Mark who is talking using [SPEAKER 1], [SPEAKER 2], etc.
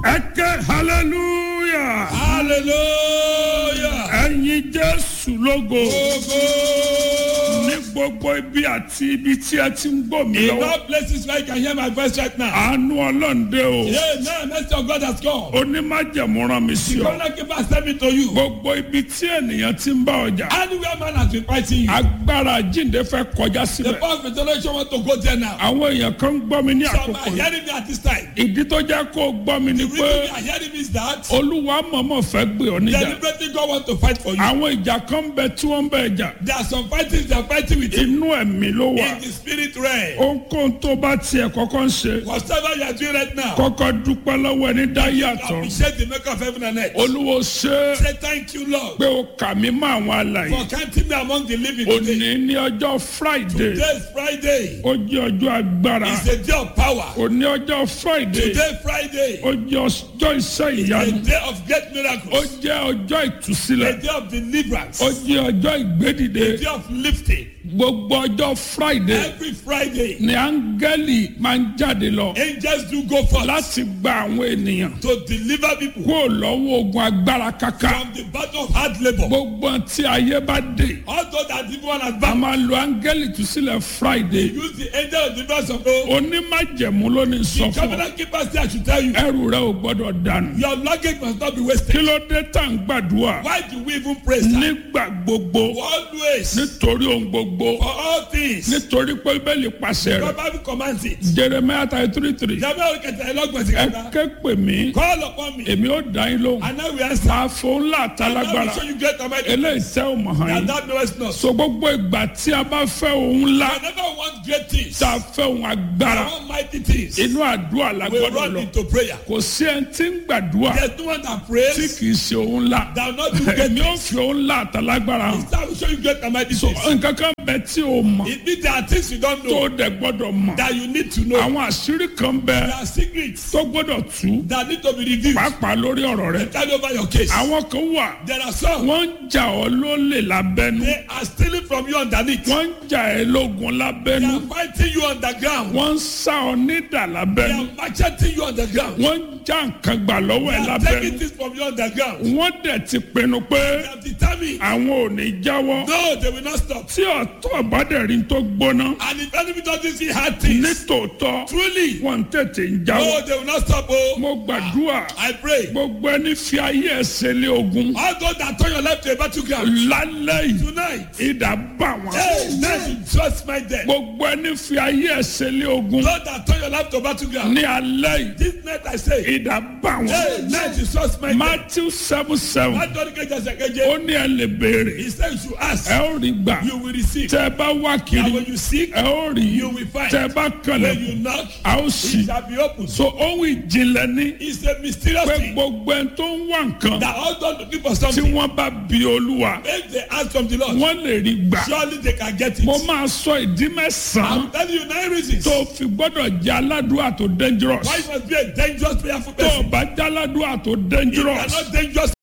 [SPEAKER 1] ẹ ké hallelujah
[SPEAKER 2] hallelujah.
[SPEAKER 1] ẹ̀yin jésù lógo
[SPEAKER 2] Ogo.
[SPEAKER 1] ní gbogbo ibi àti ibi tí ẹ ti ń gbọ́ mi
[SPEAKER 2] In
[SPEAKER 1] lọ́wọ́
[SPEAKER 2] all places where you can hear my voice right now.
[SPEAKER 1] àánú ọlọ́ǹde o
[SPEAKER 2] Yeah, now mercy of God has come.
[SPEAKER 1] onímájẹ̀mú rán mi sí
[SPEAKER 2] The
[SPEAKER 1] ọ
[SPEAKER 2] governor keeper send me to you.
[SPEAKER 1] gbogbo ibi tí ènìyàn ti ń bá ọjà
[SPEAKER 2] Anywhere man has been fighting you.
[SPEAKER 1] agbára jíǹde fẹ́ kọjá
[SPEAKER 2] The
[SPEAKER 1] síbẹ̀
[SPEAKER 2] power of resurrection want to go there now.
[SPEAKER 1] àwọn èèyàn kan ń gbọ́ mi ní
[SPEAKER 2] Some
[SPEAKER 1] àkókò
[SPEAKER 2] are
[SPEAKER 1] yìí
[SPEAKER 2] hearing me at this time.
[SPEAKER 1] ìdí tó jẹ́ kó o gbọ́ mi ni
[SPEAKER 2] The
[SPEAKER 1] pé
[SPEAKER 2] reason they are hearing me is that
[SPEAKER 1] olúwa mọ̀mọ́ fẹ́ gbé ọ níjà
[SPEAKER 2] deliberately God want to fight for you.
[SPEAKER 1] àwọn ìjà kan ń bẹ tí wọ́n ń bẹ jà
[SPEAKER 2] There are some fightings they are fighting with you
[SPEAKER 1] inú ẹ̀mí ló wà
[SPEAKER 2] in the spirit realm.
[SPEAKER 1] ohunkóhun tó bá tiẹ̀ kọ́kọ́ ń ṣe
[SPEAKER 2] Whatever you are doing right now,
[SPEAKER 1] kọ́kọ́ dúpẹ́ lọ́wọ́ ẹni dá yàtọ̀
[SPEAKER 2] appreciate the maker of heaven and earth.
[SPEAKER 1] olúwo ṣe é
[SPEAKER 2] Say thank you, Lord,
[SPEAKER 1] pé o kà mí mọ́ àwọn alàyè
[SPEAKER 2] for counting me among the living
[SPEAKER 1] òní
[SPEAKER 2] today.
[SPEAKER 1] ní ọjọ́ friday
[SPEAKER 2] Today is Friday.
[SPEAKER 1] ó jẹ́ ọjọ́ agbára
[SPEAKER 2] It's a day of power.
[SPEAKER 1] òní ọjọ́ friday
[SPEAKER 2] Today Friday.
[SPEAKER 1] ó jẹ́ ọjọ́ iṣẹ́
[SPEAKER 2] A
[SPEAKER 1] ìyanu
[SPEAKER 2] day of great
[SPEAKER 1] ó
[SPEAKER 2] miracles.
[SPEAKER 1] jẹ́ ọjọ́
[SPEAKER 2] A
[SPEAKER 1] ìtúsílẹ̀
[SPEAKER 2] day of deliverance.
[SPEAKER 1] ó
[SPEAKER 2] A
[SPEAKER 1] jẹ́ ọjọ́ ìgbédìde
[SPEAKER 2] day of lifting.
[SPEAKER 1] gbogbo ọjọ́ friday
[SPEAKER 2] Every Friday,
[SPEAKER 1] ni áńgẹ́lì máa ń jáde lọ
[SPEAKER 2] angels do go forth
[SPEAKER 1] láti gba àwọn ènìyàn
[SPEAKER 2] to deliver people
[SPEAKER 1] kúrò lọ́wọ́ ogun agbára kaka
[SPEAKER 2] from the battle of hard labor.
[SPEAKER 1] gbogbo tí ayé bá dé
[SPEAKER 2] Although that evil one has
[SPEAKER 1] a
[SPEAKER 2] bound,
[SPEAKER 1] máa lo áńgẹ́lì túsílẹ̀ friday
[SPEAKER 2] use the angel of deliverance of God.
[SPEAKER 1] onímájẹ̀mú ló ní sọ
[SPEAKER 2] The
[SPEAKER 1] fún ọ
[SPEAKER 2] covenant keeper say I should tell you,
[SPEAKER 1] ẹrù rẹ ò gbọ́dọ̀ dànù
[SPEAKER 2] your luggage must not be
[SPEAKER 1] kí
[SPEAKER 2] wasted.
[SPEAKER 1] ló dé tá à ń gbàdúrà
[SPEAKER 2] Why do we even praise her?
[SPEAKER 1] nígbà gbogbo
[SPEAKER 2] Always,
[SPEAKER 1] nítorí ohun gbogbo
[SPEAKER 2] for all things,
[SPEAKER 1] nítorí pé bẹ́ẹ̀lì pàṣẹ
[SPEAKER 2] the
[SPEAKER 1] rẹ̀
[SPEAKER 2] Bible commands it.
[SPEAKER 1] jeremiah thirty three three
[SPEAKER 2] Jàmbá òkè tẹ̀lé lọ́gbọ̀n sí
[SPEAKER 1] ẹ
[SPEAKER 2] kàkà.
[SPEAKER 1] ké pè mí
[SPEAKER 2] Call upon me,
[SPEAKER 1] èmi ó dá yín lóhùn
[SPEAKER 2] and I will answer.
[SPEAKER 1] máa fún ńlá
[SPEAKER 2] And I
[SPEAKER 1] àtàlágbára
[SPEAKER 2] will show you great and mighty
[SPEAKER 1] eléyìí
[SPEAKER 2] things
[SPEAKER 1] tẹ́ ò mọ̀ hàn
[SPEAKER 2] that
[SPEAKER 1] yín
[SPEAKER 2] thou knowest not.
[SPEAKER 1] so gbogbo ìgbà tí a bá fẹ́ ohun ńlá
[SPEAKER 2] Whenever we want great things,
[SPEAKER 1] tá a fẹ́ ohun agbára
[SPEAKER 2] I want mighty things,
[SPEAKER 1] inú àdúrà la
[SPEAKER 2] we
[SPEAKER 1] gbọ́dọ̀
[SPEAKER 2] run
[SPEAKER 1] lọ
[SPEAKER 2] into prayer.
[SPEAKER 1] kò sí ẹni tí ń gbàdúrà
[SPEAKER 2] There's no one that
[SPEAKER 1] tí
[SPEAKER 2] prays
[SPEAKER 1] kì í ṣe ohun ńlá
[SPEAKER 2] that will not do great
[SPEAKER 1] èmi ó
[SPEAKER 2] things.
[SPEAKER 1] fi ohun ńlá àtàlágbára hàn
[SPEAKER 2] I will show you great and mighty things.
[SPEAKER 1] nǹkan kan bẹ tí o mọ̀
[SPEAKER 2] It means there are things you don't
[SPEAKER 1] tó
[SPEAKER 2] know
[SPEAKER 1] o dẹ̀ gbọ́dọ̀ mọ̀
[SPEAKER 2] that you need to know.
[SPEAKER 1] àwọn àṣírí kan bẹ
[SPEAKER 2] There are secrets
[SPEAKER 1] tó gbọ́dọ̀ tú
[SPEAKER 2] that need to be revealed.
[SPEAKER 1] pàápàá lórí ọ̀rọ̀ rẹ
[SPEAKER 2] Turn over your case.
[SPEAKER 1] àwọn kan wà
[SPEAKER 2] There are some
[SPEAKER 1] wọ́n ń jà ọ́ lólè lábẹ́nu
[SPEAKER 2] they are stealing from you underneath.
[SPEAKER 1] wọ́n ń jà ẹ́ lógun
[SPEAKER 2] They
[SPEAKER 1] lábẹ́nu
[SPEAKER 2] are fighting you underground.
[SPEAKER 1] wọ́n ń sá ọ nídà
[SPEAKER 2] They
[SPEAKER 1] lábẹ́nu
[SPEAKER 2] are macheting you underground.
[SPEAKER 1] wọ́n ń já nǹkan gbà lọ́wọ́
[SPEAKER 2] They
[SPEAKER 1] ẹ̀
[SPEAKER 2] are
[SPEAKER 1] lábẹ́nu
[SPEAKER 2] taking things from you underground.
[SPEAKER 1] wọ́n dẹ̀ ti pinnu pé
[SPEAKER 2] They have determined.
[SPEAKER 1] àwọn ò ní jáwọ́
[SPEAKER 2] No, they will not stop.
[SPEAKER 1] tí ọ̀tọ̀ ìbádẹ́rìn tó gbóná
[SPEAKER 2] And if enemy doesn't see hard things,
[SPEAKER 1] nítòótọ́
[SPEAKER 2] truly,
[SPEAKER 1] wọ́n tètè ń jáwọ́
[SPEAKER 2] no, they will not stop. Oh,
[SPEAKER 1] mo gbàdúrà
[SPEAKER 2] I pray.
[SPEAKER 1] gbogbo ẹni fi ayé ẹsẹ̀ lé ogun
[SPEAKER 2] All those that turn your life to a battleground
[SPEAKER 1] lálẹ́ yìí
[SPEAKER 2] tonight.
[SPEAKER 1] ìdá bá wọn.
[SPEAKER 2] Hey, now you just my death.
[SPEAKER 1] gbogbo ẹni fi ayé ẹsẹ̀ lé ogun
[SPEAKER 2] Those that turn your life to battleground.
[SPEAKER 1] ní alẹ́ yìí
[SPEAKER 2] This night I say,
[SPEAKER 1] ìdá bá
[SPEAKER 2] hey,
[SPEAKER 1] wọn.
[SPEAKER 2] now you just my death.
[SPEAKER 1] matthew seven seven
[SPEAKER 2] That don't get just
[SPEAKER 1] ó
[SPEAKER 2] again.
[SPEAKER 1] ní ẹ lè béèrè
[SPEAKER 2] He said you should ask,
[SPEAKER 1] ẹ ó rí gbà
[SPEAKER 2] you will receive.
[SPEAKER 1] tẹ ẹ bá wá
[SPEAKER 2] And
[SPEAKER 1] kiri
[SPEAKER 2] when you seek,
[SPEAKER 1] ẹ ó rí
[SPEAKER 2] you will find.
[SPEAKER 1] tẹ ẹ bá
[SPEAKER 2] When
[SPEAKER 1] kànlẹ̀
[SPEAKER 2] you knock,
[SPEAKER 1] a ó
[SPEAKER 2] it
[SPEAKER 1] sì.
[SPEAKER 2] shall be opened.
[SPEAKER 1] so ohun ìjìnlẹ̀ ní
[SPEAKER 2] It's a mysterious
[SPEAKER 1] pé
[SPEAKER 2] thing
[SPEAKER 1] gbogbo ẹni tó ń wá nǹkan
[SPEAKER 2] that all those looking for
[SPEAKER 1] tí
[SPEAKER 2] something,
[SPEAKER 1] wọ́n bá bi olúwa
[SPEAKER 2] if they ask from the Lord,
[SPEAKER 1] wọ́n lè rí gbà.
[SPEAKER 2] surely they can get it.
[SPEAKER 1] mo máa sọ ìdí mẹ́sàn-án
[SPEAKER 2] I'm telling you nine reasons
[SPEAKER 1] tó fi gbọ́dọ̀ jẹ́ aládùúrà tó dangerous.
[SPEAKER 2] why you must be a dangerous prayerful
[SPEAKER 1] tó o
[SPEAKER 2] person.
[SPEAKER 1] bá jẹ́ aládùúrà tó
[SPEAKER 2] You
[SPEAKER 1] dangerous
[SPEAKER 2] are not dangerous